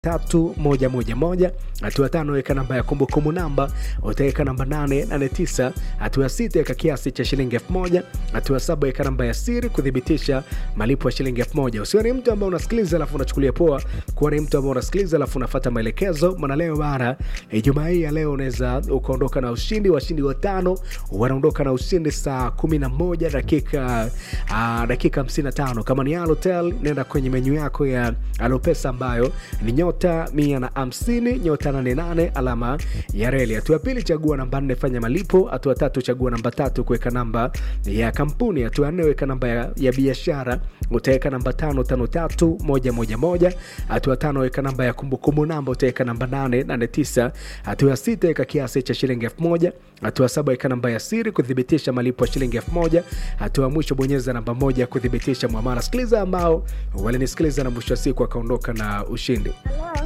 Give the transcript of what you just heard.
tatu moja moja moja. Hatua tano weka namba ya kumbukumbu namba, utaweka namba nane nane tisa. Hatua sita weka kiasi cha shilingi elfu moja. Hatua saba weka namba ya siri kuthibitisha malipo ya shilingi elfu moja. Usiwe ni mtu ambaye unasikiliza alafu unachukulia poa, kuwa ni mtu ambaye unasikiliza alafu unafuata maelekezo. Maana leo bana, Ijumaa hii ya leo unaweza ukaondoka na ushindi. Washindi watano wanaondoka na ushindi saa kumi na moja dakika uh, dakika 55. Kama ni Halotel, nenda kwenye menyu yako ya Alopesa ambayo ni nyota mia na hamsini nyota nane nane alama ya reli. Hatua pili chagua namba nne fanya malipo. Hatua tatu chagua namba tatu kuweka namba ya kampuni. Hatua nne weka namba ya, ya biashara utaweka namba tano tano tatu moja moja moja. Hatua tano weka namba ya kumbukumbu namba utaweka namba nane nane tisa. Hatua ya sita weka kiasi cha shilingi elfu moja. Hatua saba weka namba ya siri kuthibitisha malipo ya shilingi elfu moja. Hatua ya mwisho bonyeza namba moja kuthibitisha mwamala. Sikiliza ambao walinisikiliza na mwisho wa siku akaondoka na ushindi. Hello.